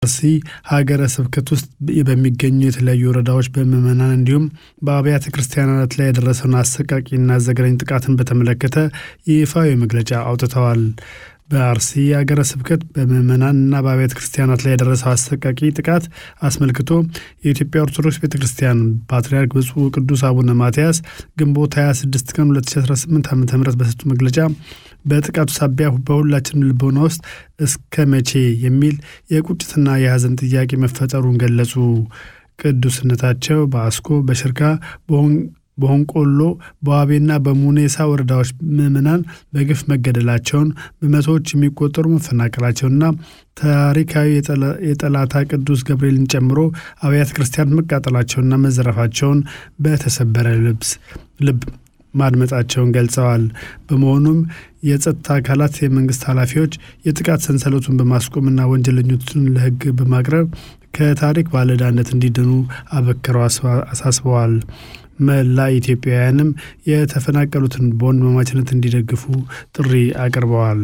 አርሲ ሀገረ ስብከት ውስጥ በሚገኙ የተለያዩ ወረዳዎች በምዕመናን እንዲሁም በአብያተ ክርስቲያናት ላይ የደረሰውን አሰቃቂና ዘግናኝ ጥቃትን በተመለከተ ይፋዊ መግለጫ አውጥተዋል። በአርሲ ሀገረ ስብከት በምዕመናንና በአብያተ ክርስቲያናት ላይ የደረሰው አሰቃቂ ጥቃት አስመልክቶ የኢትዮጵያ ኦርቶዶክስ ቤተ ክርስቲያን ፓትርያርክ ብፁዕ ቅዱስ አቡነ ማትያስ ግንቦት 26 ቀን 2018 ዓ ም በሰጡ መግለጫ በጥቃቱ ሳቢያ በሁላችንም ልቦና ውስጥ እስከ መቼ የሚል የቁጭትና የሐዘን ጥያቄ መፈጠሩን ገለጹ። ቅዱስነታቸው በአስኮ በሽርካ በሆንቆሎ በዋቤና በሙኔሳ ወረዳዎች ምዕመናን በግፍ መገደላቸውን በመቶዎች የሚቆጠሩ መፈናቀላቸውና ታሪካዊ የጠላታ ቅዱስ ገብርኤልን ጨምሮ አብያተ ክርስቲያን መቃጠላቸውና መዘረፋቸውን በተሰበረ ልብስ ልብ ማድመጣቸውን ገልጸዋል። በመሆኑም የጸጥታ አካላት፣ የመንግስት ኃላፊዎች የጥቃት ሰንሰለቱን በማስቆምና ወንጀለኞችን ለሕግ በማቅረብ ከታሪክ ባለዕዳነት እንዲድኑ አበክረው አሳስበዋል። መላ ኢትዮጵያውያንም የተፈናቀሉትን በወንድማማችነት እንዲደግፉ ጥሪ አቅርበዋል።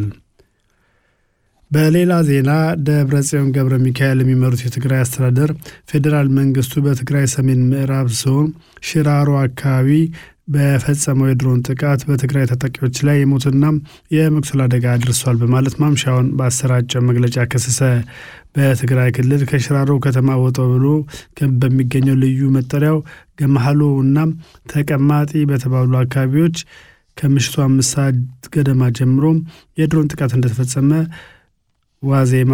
በሌላ ዜና ደብረ ጽዮን ገብረ ሚካኤል የሚመሩት የትግራይ አስተዳደር ፌዴራል መንግስቱ በትግራይ ሰሜን ምዕራብ ዞን ሽራሮ አካባቢ በፈጸመው የድሮን ጥቃት በትግራይ ታጣቂዎች ላይ የሞትና የመቁሰል አደጋ አድርሷል በማለት ማምሻውን በአሰራጨው መግለጫ ከሰሰ። በትግራይ ክልል ከሽራሮ ከተማ ወጣ ብሎ በሚገኘው ልዩ መጠሪያው ገመሃሎ እና ተቀማጢ በተባሉ አካባቢዎች ከምሽቱ አምስት ሰዓት ገደማ ጀምሮ የድሮን ጥቃት እንደተፈጸመ ዋዜማ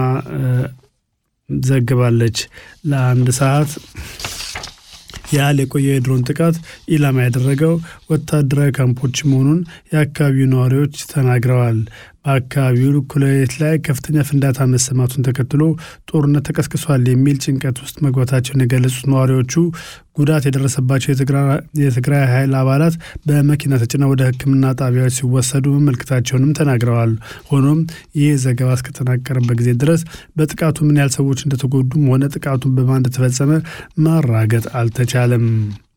ዘግባለች። ለአንድ ሰዓት ያህል የቆየ የድሮን ጥቃት ኢላማ ያደረገው ወታደራዊ ካምፖች መሆኑን የአካባቢው ነዋሪዎች ተናግረዋል። በአካባቢው እኩለ ሌሊት ላይ ከፍተኛ ፍንዳታ መሰማቱን ተከትሎ ጦርነት ተቀስቅሷል የሚል ጭንቀት ውስጥ መግባታቸውን የገለጹት ነዋሪዎቹ ጉዳት የደረሰባቸው የትግራይ ኃይል አባላት በመኪና ተጭነው ወደ ሕክምና ጣቢያዎች ሲወሰዱ መመልከታቸውንም ተናግረዋል። ሆኖም ይህ ዘገባ እስከተጠናቀረበት ጊዜ ድረስ በጥቃቱ ምን ያህል ሰዎች እንደተጎዱም ሆነ ጥቃቱን በማን እንደተፈጸመ ማራገጥ አልተቻለም።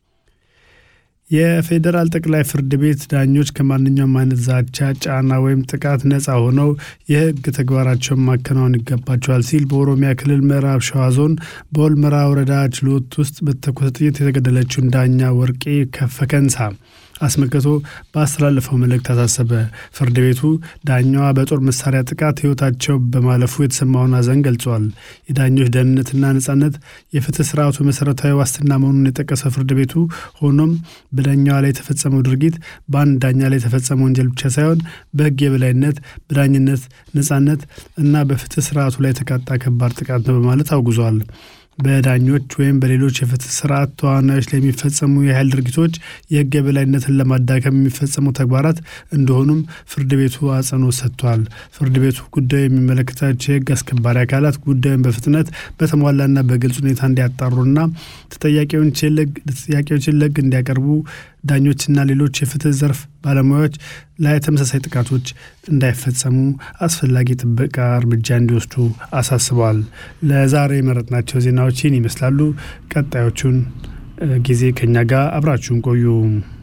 የፌዴራል ጠቅላይ ፍርድ ቤት ዳኞች ከማንኛውም አይነት ዛቻ፣ ጫና ወይም ጥቃት ነፃ ሆነው የህግ ተግባራቸውን ማከናወን ይገባቸዋል ሲል በኦሮሚያ ክልል ምዕራብ ሸዋ ዞን በወልመራ ወረዳ ችሎት ውስጥ በተኮሰ ጥይት የተገደለችውን ዳኛ ወርቄ ከፈከንሳ አስመልክቶ ባስተላለፈው መልእክት አሳሰበ። ፍርድ ቤቱ ዳኛዋ በጦር መሳሪያ ጥቃት ህይወታቸው በማለፉ የተሰማውን ሐዘን ገልጿል። የዳኞች ደህንነትና ነጻነት የፍትህ ስርዓቱ መሰረታዊ ዋስትና መሆኑን የጠቀሰው ፍርድ ቤቱ ሆኖም በዳኛዋ ላይ የተፈጸመው ድርጊት በአንድ ዳኛ ላይ የተፈጸመ ወንጀል ብቻ ሳይሆን በህግ የበላይነት፣ በዳኝነት ነጻነት እና በፍትህ ስርዓቱ ላይ የተቃጣ ከባድ ጥቃት ነው በማለት አውግዟል። በዳኞች ወይም በሌሎች የፍትህ ስርዓት ተዋናዮች ላይ የሚፈጸሙ የኃይል ድርጊቶች የህግ የበላይነትን ለማዳከም የሚፈጸሙ ተግባራት እንደሆኑም ፍርድ ቤቱ አጽንኦት ሰጥቷል። ፍርድ ቤቱ ጉዳዩ የሚመለከታቸው የህግ አስከባሪ አካላት ጉዳዩን በፍጥነት በተሟላና በግልጽ ሁኔታ እንዲያጣሩና ተጠያቂዎችን ለህግ እንዲያቀርቡ ዳኞችና ሌሎች የፍትህ ዘርፍ ባለሙያዎች ላይ ተመሳሳይ ጥቃቶች እንዳይፈጸሙ አስፈላጊ ጥበቃ እርምጃ እንዲወስዱ አሳስበዋል። ለዛሬ የመረጥናቸው ዜናዎች ይህን ይመስላሉ። ቀጣዮቹን ጊዜ ከኛ ጋር አብራችሁን ቆዩ።